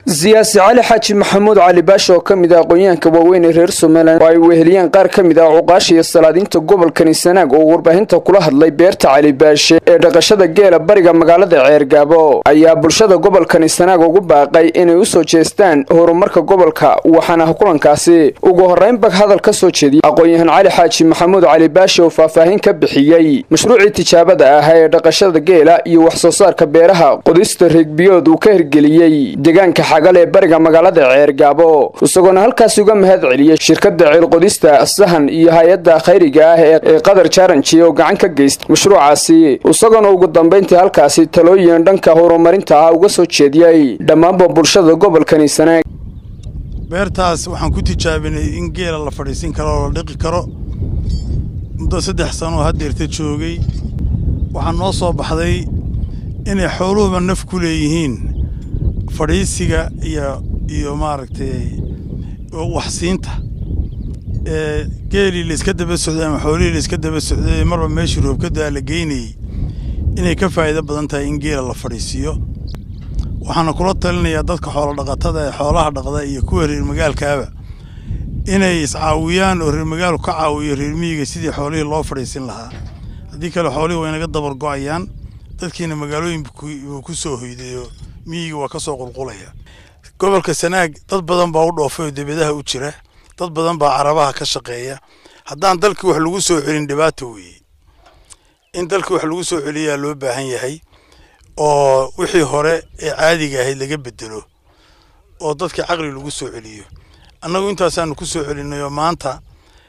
siyaasi cali xaaji maxamuud cali baashe oo ka mid ah aqoon-yahanka waaweyn ee reer somalilan oo ay weheliyeen qaar ka mid ah cuqaasha iyo salaadiinta gobolkani sanaag oo warbaahinta kula hadlay beerta cali baashe ee dhaqashada geela bariga magaalada ceergaabo ayaa bulshada gobolkani sanaag ugu baaqay inay u soo jeestaan horumarka gobolka waxaana kulankaasi ugu horraynba hadal ka soo jeediyey aqoon-yahan cali xaaji maxamuud cali baashe oo faahfaahin ka bixiyey mashruucii tijaabada ah ee dhaqashada geela iyo wax soo saarka beeraha qodista reegbiyood uu ka hirgeliyey deegaanka xagal ee bariga magaalada ceergaabo isagoona halkaasi uga mahad celiyey shirkadda ceelqodista sahan iyo hay-adda khayriga ah ee qadar jaaranji oo gacan ka geystay mashruucaasi isagoona ugu dambayntii halkaasi talooyin dhanka horumarinta ah uga soo jeediyey dhammaanba bulshada gobolkani sanaag beertaas waxaan ku tijaabinay in geela la fadhiisin karo oo la dhiqi karo muddo saddex sanoo haddeerta joogay waxaa noo soo baxday inay xooluhuba naf ku leeyihiin fadhiisiga iyo iyo maaragtay waxsiinta ee geelii layska daba socday ama xoolihii layska daba socday marba meeshii roobkadaa la geynayey inay ka faa'iido badan tahay in geela la fadhiisiiyo waxaana kula talinayaa dadka xoolo dhaqatada ee xoolaha dhaqda iyo kuwa reer magaalkaaba inay iscaawiyaan oo reer magaalku ka caawiyo reer miyiga sidii xoolihii loo fadhiisin lahaa haddii kale xoolihii waa inaga dabar go'ayaan dadkiina magaalooyin buu ku soo hoydayo miyiga waa ka soo qulqulaya gobolka sanaag dad badan baa u dhoofay oo debedaha u jira dad badan baa carabaha ka shaqeeya haddaan dalkii wax lagu soo celin dhibaato weeye in dalkii wax lagu soo celiyaa loo baahan yahay oo wixii hore ee caadiga ahayd laga bedelo oo dadka caqli lagu soo celiyo annagu intaasaanu ku soo celinayoo maanta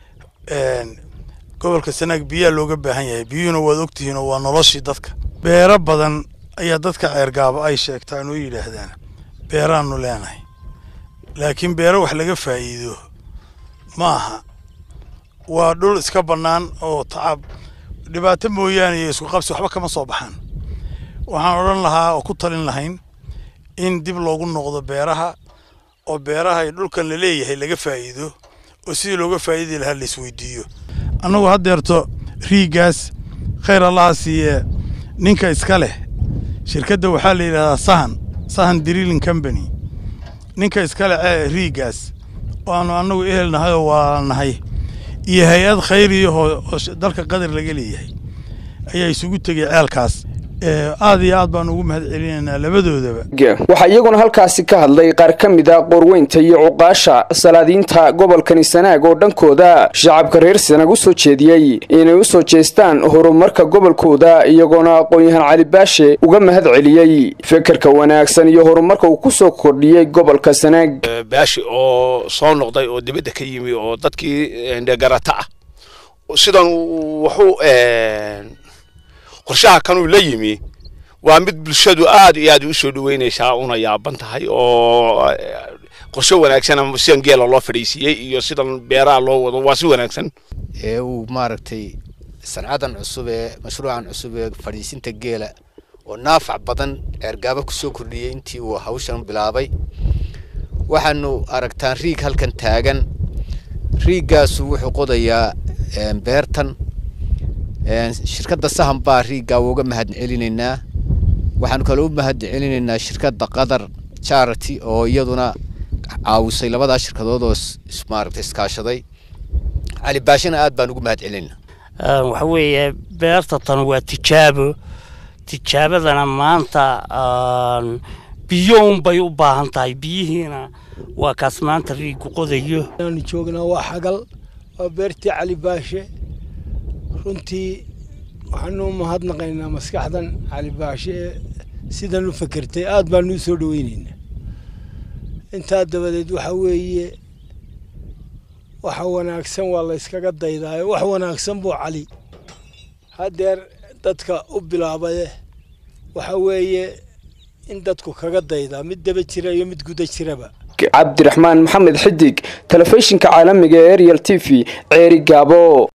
gobolka sanaag biyaa looga baahan yahay biyuhuna waad ogtihiin oo waa noloshii dadka beero badan ayaa dadka ceergaabo ay sheegtaan oo yidhaahdaan beeraannu leenahay laakiin beero wax laga faa'iido ma aha waa dhul iska bannaan oo tacab dhibaato mooyaane iyo isku qabsi waxba kama soo baxaan waxaan odhan lahaa oo ku talin lahayn in dib loogu noqdo beeraha oo beeraha iyo dhulkan la leeyahay laga faa'iido oo sidii looga faa'iidi lahaa laisweydiiyo annagu haddeerto riigaas khayr allaha siiye ninka iska leh shirkadda waxaa la yidhahdaa sahan sahan drilling company ninka iska leh ee riigaas waanu annagu ehel nahay oo waa nahay iyo hay-ad khayriyahoo oo dalka qadar laga leeyahay ayaa isugu tegay ceelkaas aad iyo aad baan ugu mahad celinaynaa labadoodaba waxaa iyaguna halkaasi ka hadlay qaar ka mid a qoorweynta iyo cuqaasha salaadiinta gobolkani sanaag oo dhankooda shacabka reer sanaag u soo jeediyey inay u soo jeestaan horumarka gobolkooda iyagoona aqoon-yahan cali baashe uga mahad celiyey fekerka wanaagsan iyo horumarka uu ku soo kordhiyey gobolka sanaag baashi oo soo noqday oo dibadda ka yimi oo dadkii garata ah sidan wuxuu qorshaha kanuu la yimi waa mid bulshadu aad iyo aad u soo dhaweynaysaa una yaaban tahay oo qorshe wanaagsan sidan geela loo fadhiisiiyey iyo sidan beeraha loo wado waa si wanaagsan ee uu maaragtay sancadan cusub ee mashruucan cusub ee fadhiisinta geela oo naafac badan ceergaabo kusoo kordhiyey intii uu hawshan bilaabay waxaanu aragtaan riig halkan taagan riigaasu wuxuu qodayaa beertan shirkadda sahan baa riiggaa uga mahad celinaynaa waxaanu kaloo u mahad celinaynaa shirkadda qatar charity oo iyaduna caawisay labadaa shirkadood oo maaragtay iskaashaday cali baashina aad baan ugu mahad celinaynaa waxa weeye beerta tan waa tijaabo tijaabadana maanta biyo unbay u baahan tahay biyihiina waa kaas maanta riiggu qodayo aanu joognaa waa xagal waa beertii cali baashe runtii waxaanu u mahadnaqaynaa maskaxdan cali baashe ee sidan u fekertay aad baanu u soo dhaweynaynaa intaa dabadeed waxa weeye waxa wanaagsan waa la yskaga daydaayo wax wanaagsan buu cali haddeer dadka u bilaabaye waxa weeye in dadku kaga daydaa mid daba jira iyo mid guda jiraba cabdiraxmaan maxamed xidig telefishinka caalamiga ee ariel t v ceeri gaabo